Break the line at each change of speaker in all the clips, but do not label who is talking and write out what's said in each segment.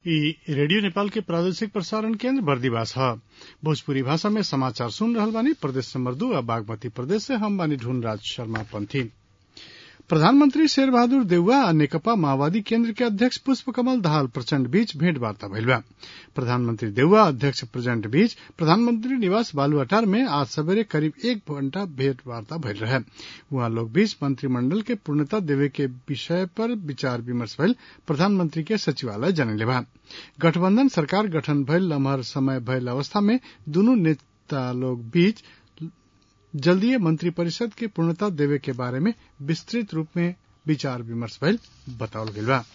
इ रेडियो नेपाल के प्रादेशिक प्रसारण केन्द्र बर्दिवास ह भोजपुरी भाषा में समाचार सुन रहल बानी प्रदेश नंबर दू आ बागमती प्रदेश से हम बानी ढूंढराज शर्मा पंथी प्रधानमंत्री शेर बहादुर देउवा आ नेकपा माओवादी केन्द्र के अध्यक्ष पुष्प कमल दाहाल प्रचण्ड बीच भेंटवार्ता भइल बा प्रधानमंत्री देउवा अध्यक्ष प्रचण्ड बीच प्रधानमंत्री निवास बालुआटार में आज सबेरे करीब एक घण्टा भेंटवार्ता भइल रहे उहाँ लोग बीच मंत्रिमंडल के पूर्णता देवे के विषय पर विचार विमर्श भइल प्रधानमंत्री के सचिवालय जनले बा गठबंधन सरकार गठन भइल लम्हर समय भइल अवस्था में दुनू नेता लोग बीच जल्दीय मंत्रिपरिषद के पूर्णता देवे के बारे में विस्तृत रूप में विचार विमर्श भइल बतावल गइल बा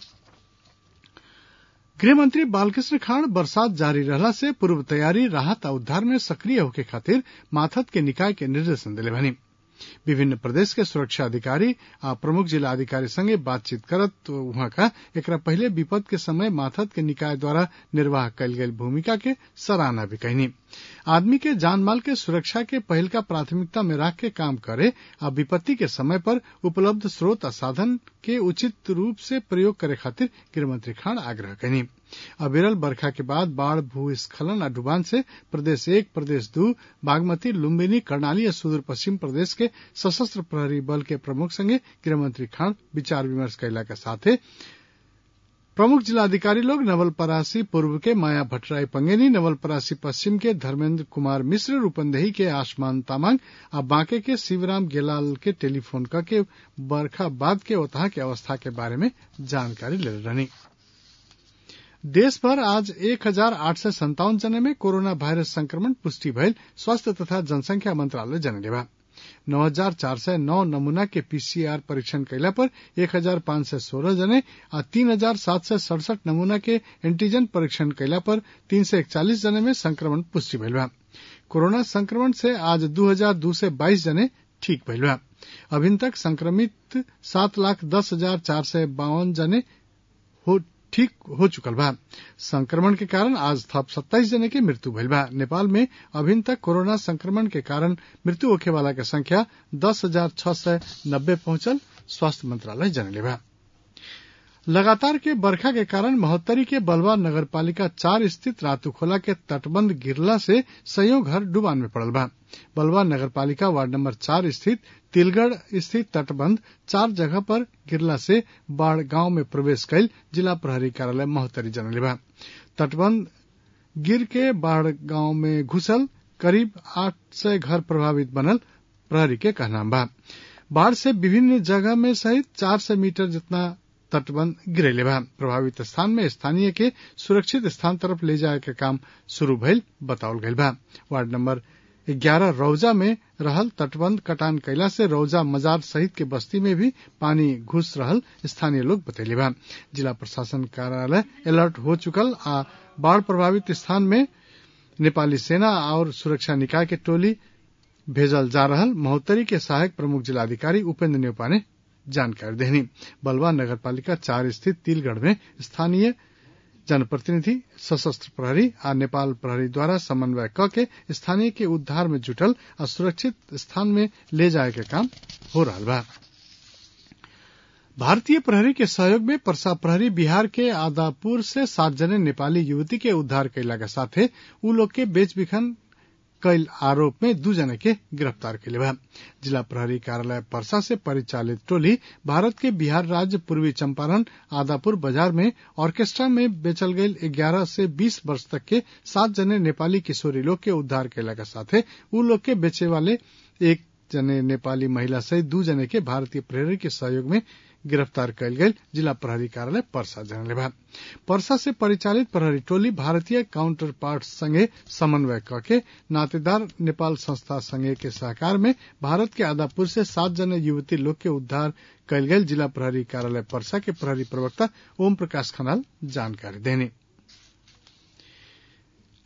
गृहमंत्री बालकृष्ण खाड़ बरसात जारी रहला से पूर्व तैयारी राहत आ उद्धार में सक्रिय होके खातिर माथत के निकाय के निर्देशन दिले बानी विभिन्न प्रदेश के सुरक्षा अधिकारी आ प्रमुख जिला अधिकारी संगे बातचीत करत उहाँ का एकरा पहले विपद के समय माथत के निकाय द्वारा निर्वाह कयल गेल भूमिका के सराहना भी कहनी आदमी के जान माल के सुरक्षा के पहल का प्राथमिकता में राख के काम करे आ विपत्ति के समय पर उपलब्ध स्रोत आ साधन के उचित रूप से प्रयोग करे खातिर गृहमंत्री खान आग्रह कयनी अविरल बरखा के बाद बाढ़ भूस्खलन आ डुबान से प्रदेश एक प्रदेश दू बागमती लुम्बिनी कर्णाली और सुदूर पश्चिम प्रदेश के सशस्त्र प्रहरी बल के प्रमुख संगे गृहमंत्री खान विचार विमर्श कैला के साथे प्रमुख जिलाधिकारी लोग नवलपरासी पूर्व के माया भट्टराई पंगेनी नवलपरासी पश्चिम के धर्मेंद्र कुमार मिश्र रूपंदेही के आसमान तामांग आ बांके के शिवराम गेलाल के टेलीफोन करके बरखा बाद के ओतहा के अवस्था के बारे में जानकारी ले रहनी देश भर आज एक हजार आठ सय सन्तावन जने में कोरोना वायरस संक्रमण पुष्टि भइल स्वास्थ्य तथा जनसंख्या मंत्रालय जनले बा नौ हजार चार सय नौ नमूना के पीसीआर परीक्षण कैला पर एक हजार पांच सय सोलह जने आ तीन हजार सात सय सड़सठ नमूना के एंटीजन परीक्षण कैला पर तीन सय इकचालीस जने में संक्रमण पुष्टि भइल बा कोरोना संक्रमण से आज दू हजार दू सय बाईस जने ठीक भइल बा अभिन तक संक्रमित सात लाख दस हजार चार सय बावन जने हो ठीक हो चुकल बा संक्रमण के कारण आज थप सत्ताईस जने के मृत्यु भइल बा नेपाल में अभिन तक कोरोना संक्रमण के कारण मृत्यु होखे वाला के संख्या दस हजार छह सय नब्बे पहुंचल स्वास्थ्य मंत्रालय जनले बा लगातार के बरखा के कारण महोत्तरी के बलवा नगरपालिका चार स्थित रातूखोला के तटबंध गिरला से सयो घर डुबान में पड़ल बा बलवा नगरपालिका वार्ड नंबर चार स्थित तिलगढ़ स्थित तटबंध चार जगह पर गिरला से बाढ़ गांव में प्रवेश कैल जिला प्रहरी कार्यालय महोत्तरी जनले बा तटबंध गिर के बाढ़ गांव में घुसल करीब आठ सय घर प्रभावित बनल प्रहरी के कहना बा बाढ़ से विभिन्न जगह में सहित चार सौ मीटर जितना तटबंध गिरेले बा प्रभावित स्थान में स्थानीय के सुरक्षित स्थान तरफ ले जाए के काम शुरू भइल बतावल गइल बा वार्ड नंबर ग्यारह रौजा में रहल तटबंध कटान कैला से रौजा मजार सहित के बस्ती में भी पानी घुस रहल स्थानीय लोग बतैले बा जिला प्रशासन कार्यालय अलर्ट हो चुकल आ बाढ़ प्रभावित स्थान में नेपाली सेना और सुरक्षा निकाय के टोली भेजल जा रहल महोत्तरी के सहायक प्रमुख जिलाधिकारी उपेन्द्र नेपा ने जानकारी देनी बलवा नगरपालिका चार स्थित तिलगढ़ में स्थानीय जनप्रतिनिधि सशस्त्र प्रहरी आ नेपाल प्रहरी द्वारा समन्वय क के स्थानीय के उद्धार में जुटल आ सुरक्षित स्थान में ले जाए के काम हो रहा बा भारतीय प्रहरी के सहयोग में परसा प्रहरी बिहार के आदापुर से सात जने नेपाली युवती के उद्धार कैला के साथे उ लोग के बेच बिखन कैल आरोप में दू जने के गिरफ्तार कैले बा जिला प्रहरी कार्यालय परसा से परिचालित टोली भारत के बिहार राज्य पूर्वी चंपारण आदापुर बाजार में ऑर्केस्ट्रा में बेचल गई ग्यारह से बीस वर्ष तक के सात जने नेपाली किशोरी लोग के उद्धार कैला के साथे उ लोग के बेचे वाले एक जने नेपाली महिला सहित दू जने के भारतीय प्रहरी के सहयोग में गिरफ्तार कयल गेल जिला प्रहरी कार्यालय परसा जनले बा परसा से परिचालित प्रहरी टोली भारतीय काउंटर पार्ट संगे समन्वय करके नातेदार नेपाल संस्था संगे के सहकार में भारत के आदापुर से सात जने युवती लोग के उद्धार कयल गेल जिला प्रहरी कार्यालय परसा के प्रहरी प्रवक्ता ओम प्रकाश खनाल जानकारी देनी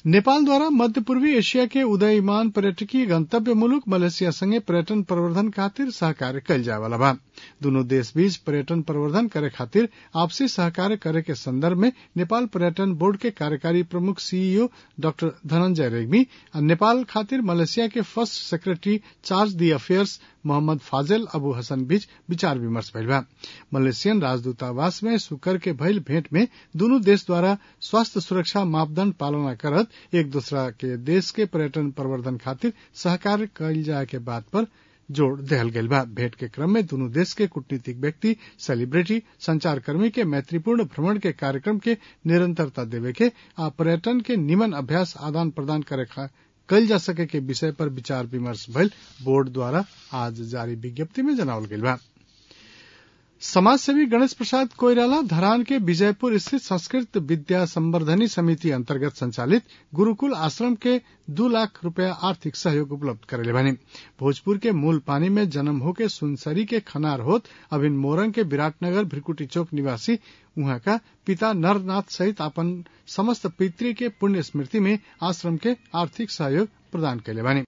नेपाल द्वारा मध्य पूर्वी एशिया के उदयमान पर्यटकीय गंतव्य मुलुक मलेशिया संगे पर्यटन प्रवर्धन खातिर सहकार्य कयल जाय वाला बा दुनू देश बीच पर्यटन प्रवर्धन करे खातिर आपसी सहकार्य करे के संदर्भ में नेपाल पर्यटन बोर्ड के कार्यकारी प्रमुख सीईओ डाक्टर धनंजय रेग्मी आ नेपाल खातिर मलेशिया के first secretary charge d'affaires Mohammad Fazil Abu Hasan बीच विचार विमर्श भइल बा मलेशियन राजदूतावास में शुक्र के भइल भेंट में दुनू देश द्वारा स्वास्थ्य सुरक्षा मापदंड पालना करत एक दूसरा के देश के पर्यटन प्रवर्धन खातिर सहकार्य कयल जाय के बात पर जोड़ देहल गयल बा भेंट के क्रम में दुनू देश के कूटनीतिक व्यक्ति सेलिब्रिटी संचारकर्मी के मैत्रीपूर्ण भ्रमण के कार्यक्रम के निरंतरता देवे के आ पर्यटन के निमन अभ्यास आदान प्रदान करे कयल जा सके के विषय पर विचार विमर्श भइल बोर्ड द्वारा आज जारी विज्ञप्ति में जनावल गयल बा समाजसेवी गणेश प्रसाद कोइराला धरान के विजयपुर स्थित संस्कृत विद्या संवर्धनी समिति अंतर्गत संचालित गुरुकुल आश्रम के दू लाख रुपया आर्थिक सहयोग उपलब्ध करेले बने भोजपुर के मूल पानी में जन्म होके सुनसरी के खनार होत अभिन मोरंग के विराटनगर भ्रिकुटी चौक निवासी उहाँ का पिता नरनाथ सहित अपन समस्त पितृ के पुण्य स्मृति में आश्रम के आर्थिक सहयोग प्रदान कैले बानी